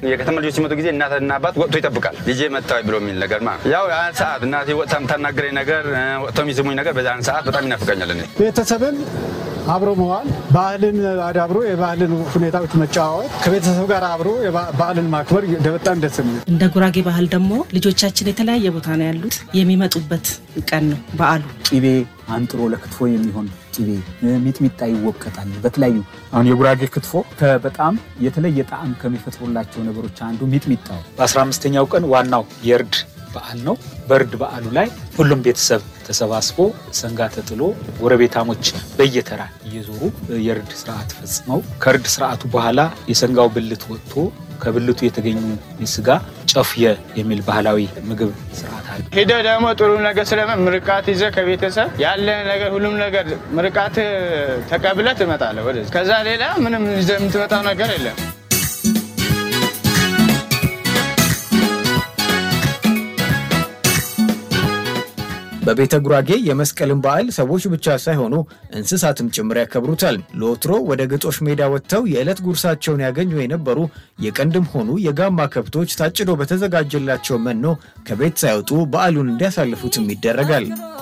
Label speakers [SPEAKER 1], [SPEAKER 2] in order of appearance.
[SPEAKER 1] የከተማ ልጆች ሲመጡ ጊዜ እናትና አባት ወጥቶ ይጠብቃል። ልጄ መጣ ብሎ የሚል ነገር ማለት ያው ያን ሰዓት እናቴ ወጥታ የምታናግረኝ ነገር ወጥተው የሚስሙኝ ነገር በዛን ሰዓት በጣም ይናፍቀኛል። እኔ
[SPEAKER 2] ቤተሰብን አብሮ መዋል፣ ባህልን አዳብሮ የባህልን ሁኔታዎች መጨዋወት፣ ከቤተሰብ ጋር አብሮ ባህልን ማክበር በጣም ደስ የሚል
[SPEAKER 3] እንደ ጉራጌ ባህል ደግሞ ልጆቻችን የተለያየ ቦታ ነው ያሉት። የሚመጡበት ቀን ነው በዓሉ።
[SPEAKER 4] ቂቤ አንጥሮ ለክትፎ የሚሆን ቂቤ ሚጥሚጣ ይወቀጣል። በተለያዩ አሁን የጉራጌ ክትፎ በጣም የተለየ ጣዕም ከሚፈጥሩላቸው ነገሮች አንዱ ሚጥሚጣው በአስራ አምስተኛው ቀን ዋናው የእርድ በዓል ነው። በእርድ በዓሉ ላይ ሁሉም ቤተሰብ ተሰባስቦ ሰንጋ ተጥሎ ጎረቤታሞች በየተራ እየዞሩ የእርድ ስርዓት ፈጽመው ከእርድ ስርዓቱ በኋላ የሰንጋው ብልት ወጥቶ ከብልቱ የተገኙ ስጋ ጨፍየ የሚል ባህላዊ ምግብ ስርዓት አለ።
[SPEAKER 5] ሄደ ደግሞ ጥሩ ነገር ስለምን ምርቃት ይዘ ከቤተሰብ ያለ ነገር ሁሉም ነገር ምርቃት ተቀብለ ትመጣለህ ወደዚህ። ከዛ ሌላ ምንም ይዘህ የምትመጣው ነገር የለም።
[SPEAKER 6] በቤተ ጉራጌ የመስቀልን በዓል ሰዎች ብቻ ሳይሆኑ እንስሳትም ጭምር ያከብሩታል። ለወትሮ ወደ ግጦሽ ሜዳ ወጥተው የዕለት ጉርሳቸውን ያገኙ የነበሩ የቀንድም ሆኑ የጋማ ከብቶች ታጭዶ በተዘጋጀላቸው መኖ ከቤት ሳይወጡ በዓሉን እንዲያሳልፉትም ይደረጋል።